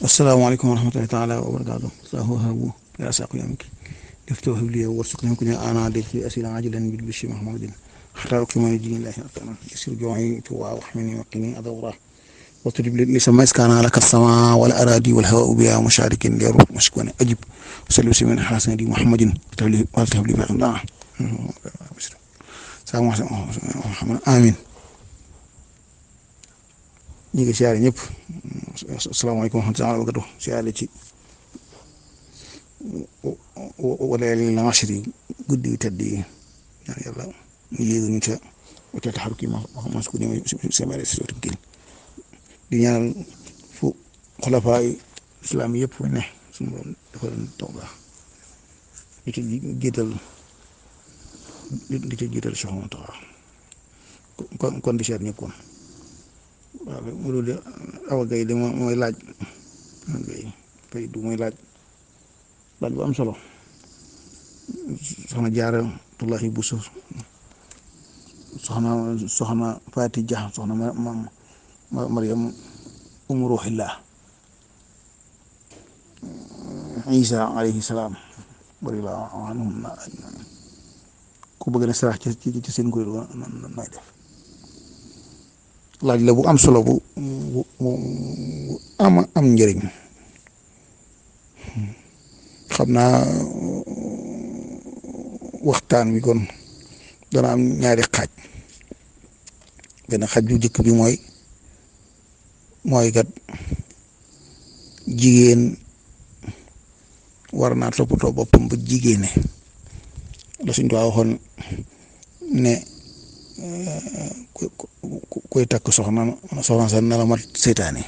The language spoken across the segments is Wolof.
asalaamaaleykum wa rahmatulahi taala wa barakaatu sahu habu ya saqu yamki lifto habliya warsuqni kun ana de fi asila ajilan bil bishi mahmudin hatta ukmani din lahi atana yasir ju'i tuwa wa hamini wa qini adawra wa tudib li sama iskana laka sama wal aradi wal hawa biya musharikin liru mashkuna ajib sallu simin hasan di muhammadin tabli wa tabli ma Allah sa muhammad amin ñi ngi siyaare ñëpp asalaamaaleykum wa rahmatulah wa barakatu siyaare ci wala li la machri guddi yu tedd yi ñaan yàlla ñu yéegu ñu ca ca taxaru kii ma ma su ko ñëwee semere si sotum kii di ñaanal fu xulafaa islam yëpp fu ne suñu borom dafa leen taw baax di ci jiital di ci jiital Cheikh Mountakha kon kon di siyaare ñëpp kon waaw loolu de awa gay de mooy laaj gay fay du mooy laaj laaj bu am solo soxna jaara tullahi buso soxna soxna faati ja soxna ma ma mariam umu ruuxillah isa alayhi salaam bari la anhum na ku bëgg na sarax ci ci seen kuréel nooy def laaj la bu am solo bu bu bu am am njëriñ xam naa waxtaan wi kon dana am ñaari xaaj benn xaaj bu njëkk bi mooy mooy kat jigéen war naa toppatoo boppam ba jigéene la suñ ko waxoon ne koy takk soxna soxna sa na la mat seytaane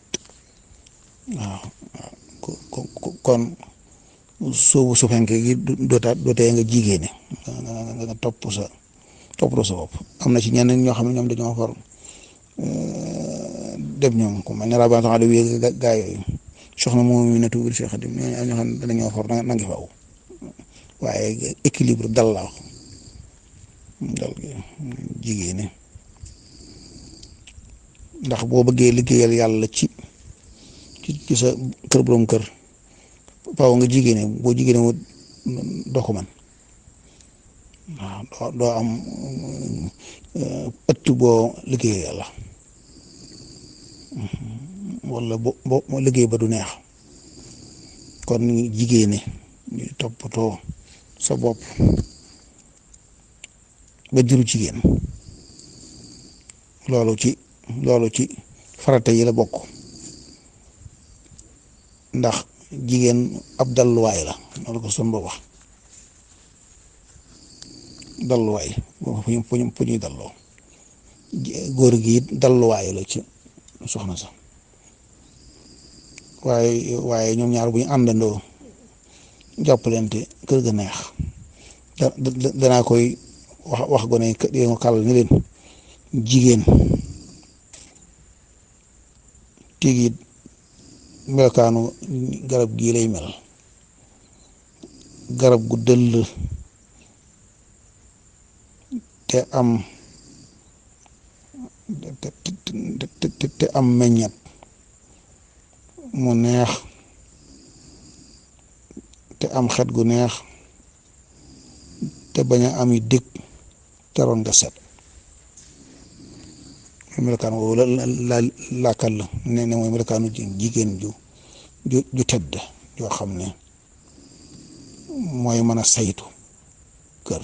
waaw kon soobu su fenkee gi doota dootee nga jigéene nga topp sa toppatoo sa bopp am na ci ñeneen ñoo xam ne ñoom dañoo for dem ñoom ku mel ne rabaa tax wi gaa yooyu soxna moom mi ne tuuti Cheikh Xadim ñoo xam ne dañoo for na ngi faw waaye équilibre dal la wax dal jigéene ndax boo bëggee liggéeyal yàlla ci ci sa kër borom kër faaw nga jigéene boo jigéene wu doo ko man waaw doo am ëtt boo liggéeyal yàlla wala bo bo liggéey ba du neex kon jigéene ñu toppatoo sa bopp ba juru jigéen loolu ci loolu ci farata yi la bokk ndax jigéen ab dalluwaay la loolu ko son ba wax dalluwaay fu ñu fu ñuy dalloo góor gi it dalluwaay la ci soxna sa waaye waaye ñoom ñaar bu ñu àndandoo jàppalante kër ga neex da danaa koy wax wax gone yi nga kàll ni leen jigéen tigi melokaanu garab gii lay mel garab gu dëll te am te te am meññet mu neex te am xet gu neex te bañ a ami dëkk te ron nga set melokaan woowu la la laakal la ne ne mooy melokaanu jigéen ju ju ju tedd yoo xam ne mooy mën a saytu kër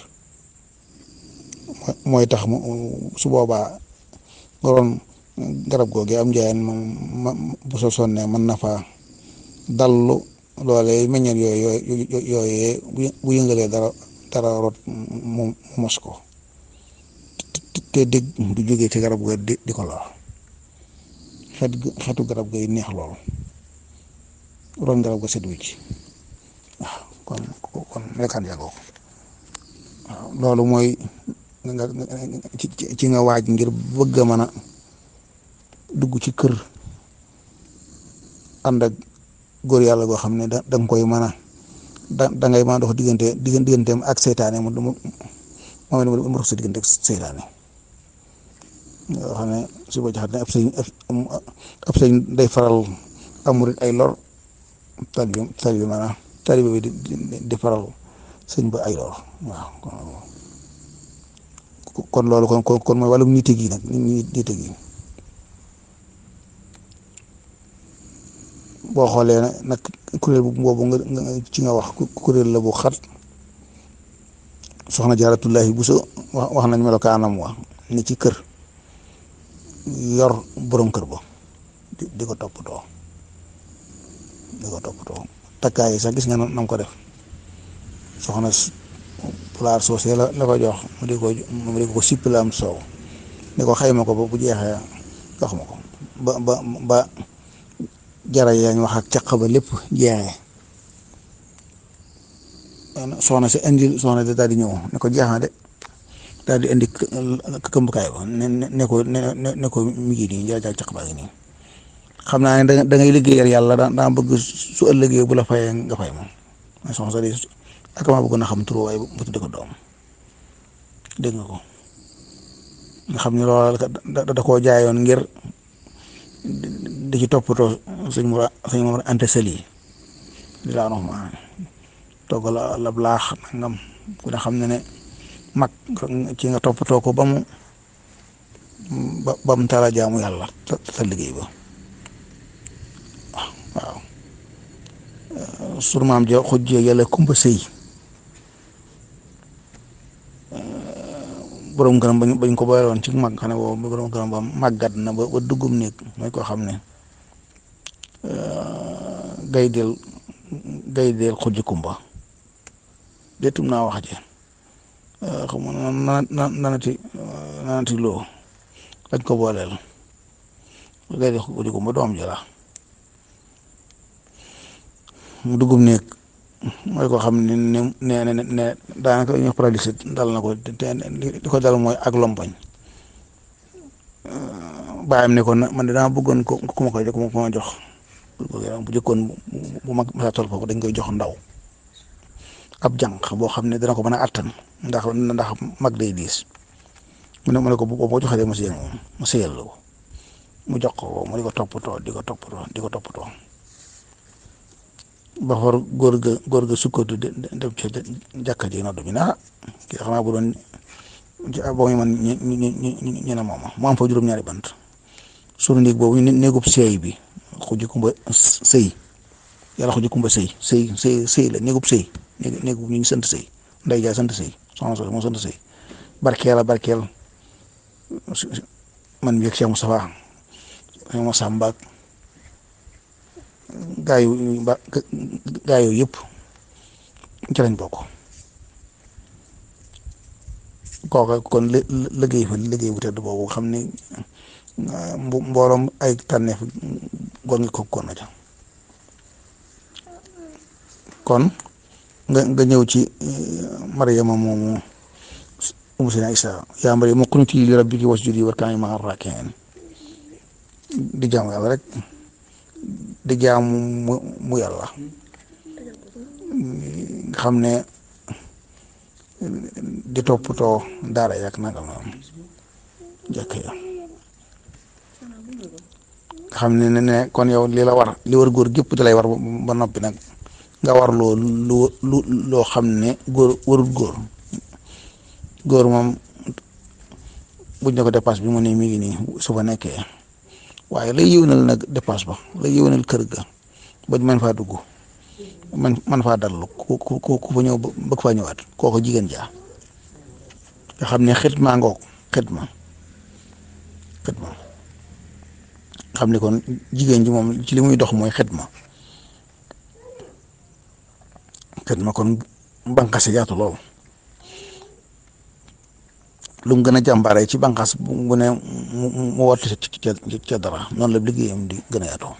mooy tax mu su boobaa waroon garab googu am njaayeen ma bu so sonnee mën na faa dallu loolee meññeen yooyu yooyee bu yëngalee dara dara rot mu mos ko te dégg du jógee ci garab ga di di ko lor xet xetu garab gay neex lool ron garab ga set wicc waaw kon kon melokaan yàggoo waaw loolu mooy nga ci nga waaj ngir bëgg a mën a dugg ci kër ànd ak góor yàlla goo xam ne da nga koy mën a da da ngay mën a dox diggante digganteem ak seytaane mu mu mu mu dox sa diggante ak seytaane yoo xam ne su ko joxat ne ab sëñ ab sëñ day faral amurit ay lor talibi talibi maanaam talibi bi di di faral sëñ ba ay lor waaw kon loolu kon kon kon mooy wàllum nite gi nag nite gi boo xoolee nag kuréel boobu nga ci nga wax kuréel la bu xat soxna jaaratullahi Buso wax wax nañ melokaanam wa ni ci kër yor borom kër ba di di ko toppatoo di ko toppatoo takkaay yi sax gis nga nam ko def soxna pulaar soosee la la ko jox mu di ko mu di ko sippila am soow ni ko xayma ko ba bu jeexee jox ma ko ba ba ba jara yaa ñu wax ak caq ba lépp jeexee soxna si indi soxna si daal di ñëw ne ko jeex na de daal di indi këmbukaay ba ne ne ko ne ne ko mi ngi nii jaay caq baa ngi nii xam naa ne da ngay liggéeyal yàlla daa daa bëgg su ëllëgee bu la fayee nga fay moom mooy soxna si ak maa bëgg na xam turu waaye bu tudde ko doom dégg nga ko nga xam ne loolu da da koo jaayoon ngir di ci toppatoo sëñ mu sëñ mu ante seli di laa wax ma togg la la laax nangam ku ne xam ne ne mag ci nga toppatoo ko ba mu ba ba mu tala jaamu yàlla ta liggéey ba waaw sunu maam ja xujjee yàlla kumba sëy borom këram bañ bañ ko boole woon ci mag xam ne boobu borom këram ba màggat na ba ba duggum néeg mooy koo xam ne gay del gay del xujj kumba déetum naa wax ji xam nga na na nanati nanati loo dañ ko booleel gay del xujj kumba doom ji la mu duggum néeg mooy koo xam ne ne ne ne ne daanaka ñu paralysé dal na ko te li ko dal mooy ak lompoñ bàyyam ne ko man de dama bëggoon ko ku ma koy ku ma jox bu jëkkoon bu mag masa toll foofu dañ koy jox ndaw ab jànq boo xam ne dana ko mën a attan ndax ndax mag day diis mu ne mu ne ko bu ko joxee mu sëyal moom mu sëyal la ko mu jox ko mu di ko toppatoo di ko toppatoo di ko toppatoo ba xor góor ga góor ga sukkatu def ca jàkka ji noddu bi na kii xanaa bu doon boo muy man ñu ñu ñu ñu ne moom mu am fa juróom-ñaari bant sunu néeg boobu néegub seey bi xuji kumba sëy yàlla xuji kumba sëy sëy sëy sëy la néegub sëy néegub ñu ngi sant sëy nday jaay sant sëy soxna soosu moo sant sëy barkeel a barkeel man mi ak Cheikh Moustapha Cheikh Moussa Mbak gaa yu ba gaa yooyu yëpp ci lañ bokk kooka kon lë liggéey fa liggéey bu tedd boobu xam ni mbooloom ay tànneef gor ngi ko kon na ca kon nga nga ñëw ci Maryama moomu umu sina Isa yaa Maryama qunutii li rabbiki wasjudi warka'i ma'a raaki'iin di jaamu yàlla rek di jaamu mu mu yàlla xam ne di toppatoo daara yak nangam na jëkk ya xam ne ne kon yow li la war li war góor gépp di lay war ba noppi nag nga war loo lu lu loo xam ne góor warul góor góor moom buñ ne ko dépasse bi mu ne mi ngi nii su fa nekkee waaye lay yëwnal nag dépasse ba lay yëwnal kër ga bañ man faa dugg man man faa dallu ku ku ku fa ñëw bëgg faa ñëwaat kooko jigéen jaa nga xam ne xitma ngoog xitma xitma xam ne kon jigéen ji moom ci li muy dox mooy xitma xitma kon bànqaas yaatu lool lu mu gën a jàmbaare ci bànqaas bu ne mu mu woote ca ca dara noonu la liggéeyam di gën a yaatoo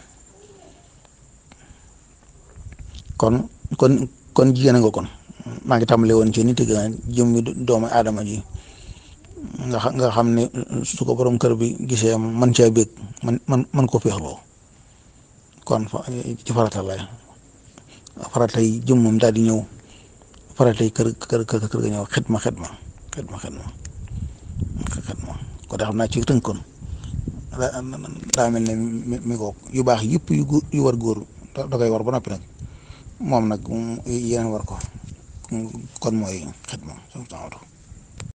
kon kon kon jigéen a nga kon maa ngi tàmbale woon ci nit yi gën a jëm doomu aadama ji nga nga xam ne su ko borom kër bi gisee man caa bég man man man ko féexloo kon ci farata lay faratay jëmmam daal di ñëw faratay kër kër kër kër ga ñëw xitma xitma xitma xitma xitma ko de xam naa ci tënkoon daa mel ne mi mi ko yu baax yëpp yu yu war góor da koy war ba noppi nag moom nag yeneen war ko kon mooy xidma